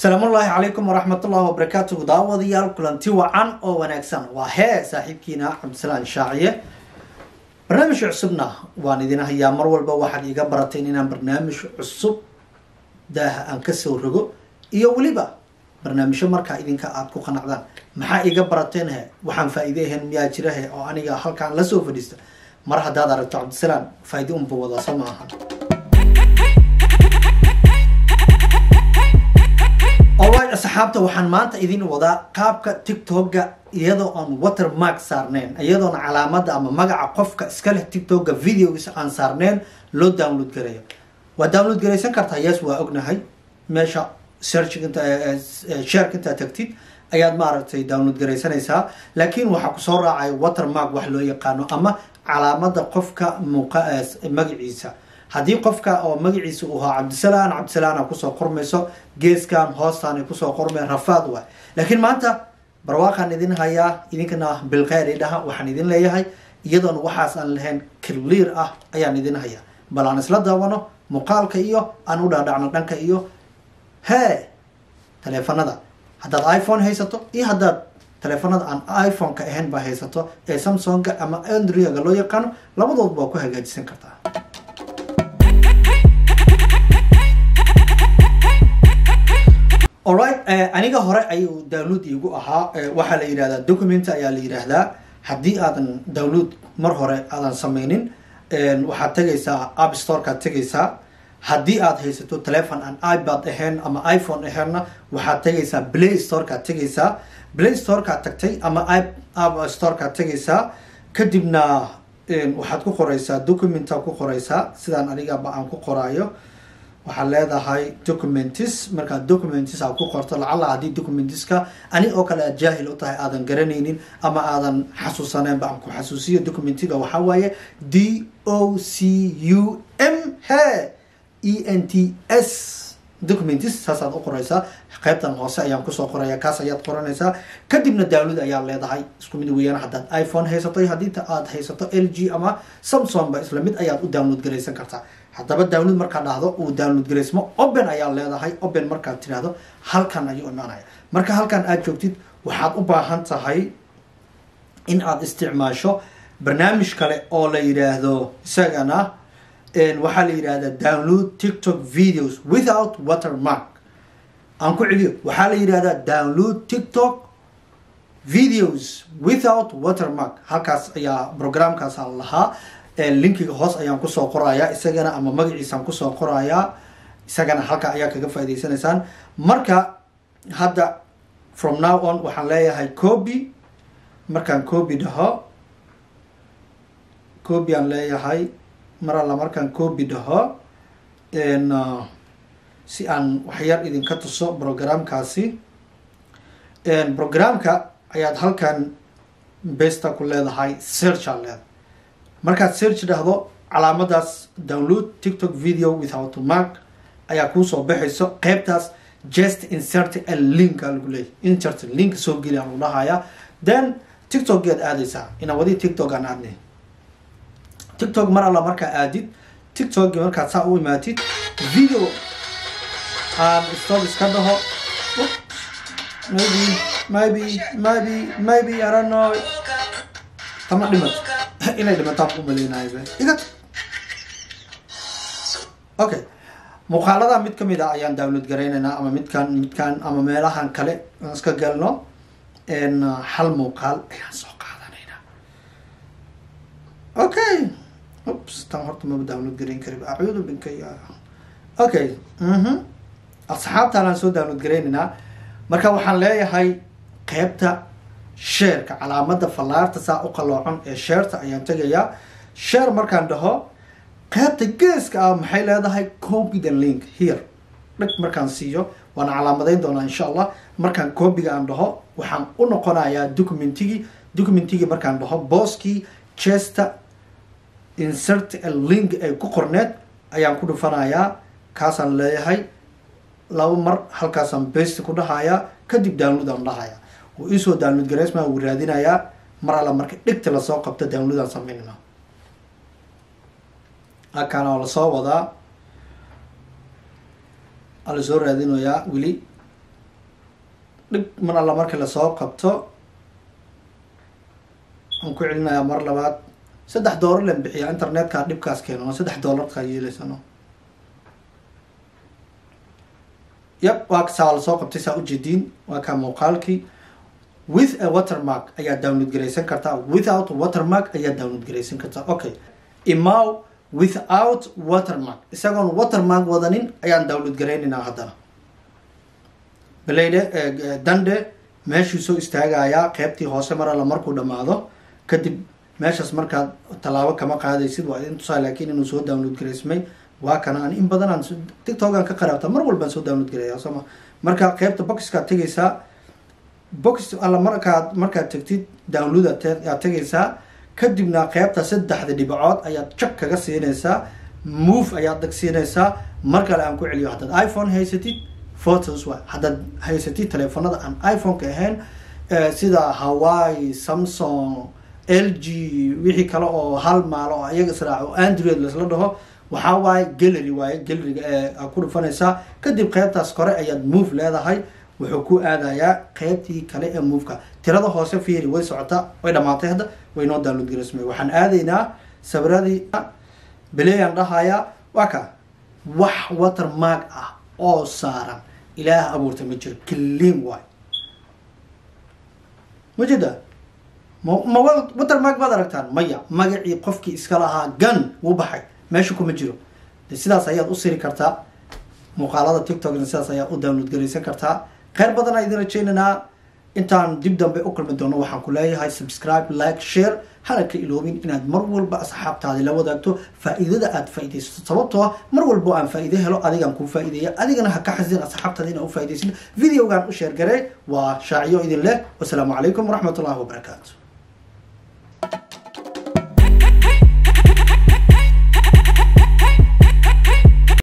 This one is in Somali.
salaamullaahi calaykum waraxmatullahi wabarakaatuhu daawadayaal kulanti wacan oo wanaagsan waa hee saaxiibkiina cabdisalaan shaaciye barnaamij cusubna waan idin hayaa mar walba waxaad iiga barateen inaan barnaamij cusub daaha aan kasoo rogo iyo weliba barnaamijyo markaa idinka aada ku qanacdaan maxaa iiga barateen he waxaan faa-iide ahayn miyaa jira he oo aniga halkaan lasoo fadhiista mar haddaad aragto cabdisalaan faa-ide unba wadaa soo maaha alright asxaabta waxaan maanta idin wadaa qaabka tiktoka iyadoo aan watermark saarneyn iyadoona calaamada ama magaca qofka iska leh tiktoka videogiisa aan saarneyn loo download garayo waa download garaysan kartaa yes waa ognahay meesha search inta sharek intaa tagtid ayaad maaragtay download garaysanaysaa laakiin waxaa kusoo raacaya watermark wax loo yaqaano ama calaamada qofka muuqa magaciisa haddii qofka oo magaciisa uu ahaa cabdisalaan cabdisalaana kusoo qormayso geeskan hoostaan ay kusoo qormeen rafaad waay laakiin maanta barwaaqaan idin hayaa idinkana bilkheyr idhaha waxaan idin leeyahay iyadoona waxaas aan lahayn clear ah ayaan idin hayaa bal aan isla daawano muuqaalka iyo aan u dhaadhacno dhanka iyo hee taleefanada haddaad iphone haysato iyo haddaad taleefanada aan iphone-ka ahayn baa haysato ee samsonga ama andriaga loo yaqaano labadoodba waa ku hagaajisan kartaa alright aniga hore ayuu download iigu ahaa waxaa la yidhahdaa document ayaa la yidhaahdaa haddii aadan download mar hore aadan sameynin waxaad tegaysaa app storekaad tegaysaa haddii aad haysato telefon aan ipad ahayn ama iphone ahaynna waxaad tegaysaa play storekaad tegaysaa play storekaad tagtay ama app storekaad tegaysaa kadibna waxaad ku qoraysaa documenta ku qoraysaa sidaan anigaba aan ku qoraayo waxaad leedahay documentis markaad documentis aad ku qorto lacala haddii documentiska ani oo kale aad jaahil u tahay aadan garanaynin ama aadan xasuusaneenba aan ku xasuusiyo documentiga waxaa waaye d o c u m h e n t s documentis saasaad u qoraysaa qaybtan hoose ayaan kusoo qoraya kaas ayaad qoranaysaa kadibna download ayaad leedahay isku mid weeyaan haddaad iphone haysato haddii aad haysato l g ama samsung ba isla mid ayaad u download garaysan kartaa haddaba download markaad dhahdo uu download garaysmo open ayaad leedahay open markaad tidhaahdo halkan ayuu imaanaya marka halkan aad joogtid waxaad u baahan tahay in aad isticmaasho barnaamij kale oo la yidhaahdo isagana waxaa la yidhahdaa download tiktok videos without watermark aan ku celiyo waxaa la yidhahdaa download tiktok videos without watermark halkaas ayaa programkaasa lahaa linkiga hoos ayaan kusoo qorayaa isagana ama magaciisaan kusoo qorayaa isagana halka ayaa kaga faa'idaysanaysaan marka hadda from now on waxaan leeyahay copy markaan copy dhaho copy aan leeyahay mar alla markaan copy dhaho si aan waxyar idinka tuso programkaasi programka ayaad halkan besta ku leedahay search aan leedahay markaad search dhahdo calaamadaas download tiktok video without mark ayaa kuusoo baxayso qeybtaas just insert a link aa lagu leeyahy insert link soo geli aan lagu dhahayaa then tiktok geed aadaysaa inaan wadi tiktok aan aadnay tiktok mar alla markaa aadid tiktok markaad saa u imaatid video aan stop iska dhaho maybe maybe maybe maybe i don't know tama dhimato inay dhimataan ku maleynaaybe iga okay muuqaalada mid kamid a ayaan download garaynaynaa ama midkan midkan ama meelahan kale aan iska galno hal muuqaal ayaan soo qaadanaynaa okay ups tan horta maba download garayn kariba acuudu binka ya okay mhm asxaabtaan aan soo download garaynaynaa marka waxaan leeyahay qeybta sheerka calaamada fallaarta saa u qaloocan ee sheerta ayaan tegayaa sheer markaan dhaho qaybta geeska ah maxay leedahay copy the link here dhag markaan siiyo waana calaamadayn doonaa insha allah markaan copyga aan dhaho waxaan u noqonayaa documentigii documentigii markaan dhaho booskii chester insert a link ay ku qorneed ayaan ku dhufanayaa kaasaan leeyahay laba mar halkaasaan best ku dhahayaa kadib download aan dhahayaa wuu iisoo download garaysmaa wuu raadinayaa mar alla marka dhigta lasoo qabto download aan sameynayna halkaan oo lasoo wadaa aa lasoo raadinayaa weli dhib mar alla markii lasoo qabto aan ku celinayaa mar labaad saddex doolar len bixiyaa internetka dhibkaas keeno oo saddex doolarkaa yeelaysano yab waa saa lasoo qabtay saa ujeediin waa kaa muuqaalkii with a watermark ayaa download garaysan kartaa without watermark ayaa download garaysan kartaa okay imaw without watermark isagoon watermark wadanin ayaan download garaynaynaa haddana baleyde dande meeshuu soo istaagayaa qeybtii hoose mar alla markuu dhamaado kadib meeshaas markaad tallaabo kama qaadaysid waa idin tusaa laakiin inuu soo download garaysmay waa kana aan in badan aan tictokan ka qaraabta mar walbaan soo download garaya sooma marka qeybta boxkaad tegaysaa box alla markaad markaad tegtid download aad tegaysaa kadibna qeybta saddexda dhibacood ayaad jak kaga siinaysaa move ayaad dag siinaysaa mar kale aan ku celiyo haddaad iphone haysatid photos wa haddaad haysatid teleefanada aan iphone-ka ahayn sida hawaii samsung l g wixii kale oo hal maalo oo iyaga israac oo android lasla dhaho waxaa waaye gallery waaye galleriga ee ku dhufanaysaa kadib qeybtaas kore ayaad move leedahay wuxuu ku aadayaa qeybtii kale ee moveka tirada hoose fiiri way socotaa way dhamaatay hadda way noo download garasmay waxaan aadaynaa sawiradii beleyan dhahayaa waa ka wax watermark ah oo saaran ilaah abuurta ma jiro clean waay ma jeeda ma ma watermark baad aragtaan maya magacii qofkii iska lahaa gan wuu baxay meesha kuma jiro de sidaas ayaad u siri kartaa muuqaalada tiktokna sidaas ayaad u download garaysan kartaa kheyr badan aa idin rajaynaynaa intaan dib dambe u kulmi doono waxaan ku leeyahay subscribe like share hana ka iloobin inaad mar walba asxaabtaadi la wadaagto faa-iidada aad faa-idaysato sababtoo ah mar walbo aan faa-iide helo adigaan kuu faa-ideeya adigana ha ka xasin asxaabtaada inaa u faa-idaysin videogan u sheergaree waa shaaciyo idin leh wasalaamu calaykum waraxmat ullahi wabarakaatu